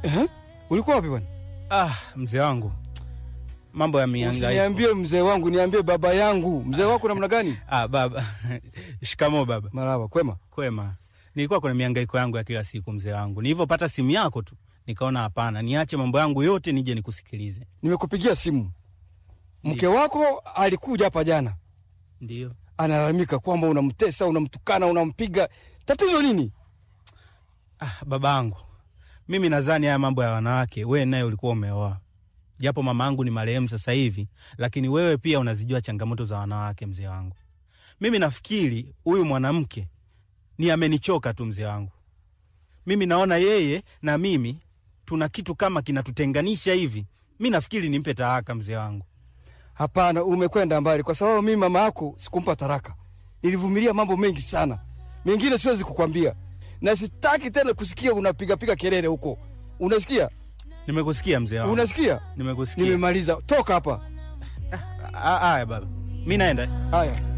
Eh? Ulikuwa wapi bwana? Ah, mzee wangu, mambo ya mihangaiko. Usiniambie mzee wangu, niambie baba yangu. Mzee wako namna gani? Ah, baba shikamo baba. Marhaba, kwema. Kwema. Nilikuwa kwenye mihangaiko yangu ya kila siku mzee wangu. Nilivyopata simu yako tu nikaona hapana, niache mambo yangu yote nije nikusikilize. Nimekupigia simu. Mke wako alikuja hapa jana, Ndio. analalamika kwamba unamtesa, unamtukana, unampiga. Tatizo nini? Ah, babangu, mimi nadhani haya mambo ya wanawake wewe naye ulikuwa umeoa, japo mama yangu ni marehemu sasa hivi, lakini wewe pia unazijua changamoto za wanawake mzee wangu. Mimi nafikiri huyu mwanamke ni amenichoka tu mzee wangu. Mimi naona yeye na mimi tuna kitu kama kinatutenganisha hivi. Mi nafikiri nimpe talaka mzee wangu. Hapana, umekwenda mbali, kwa sababu mimi mama yako sikumpa taraka. Nilivumilia mambo mengi sana, mengine siwezi kukwambia, na sitaki tena kusikia unapigapiga kelele huko. Unasikia? Nimekusikia mzee wangu, Unasikia? nimekusikia. Nimemaliza, toka hapa. Ah, Haya baba, mi naenda. Haya.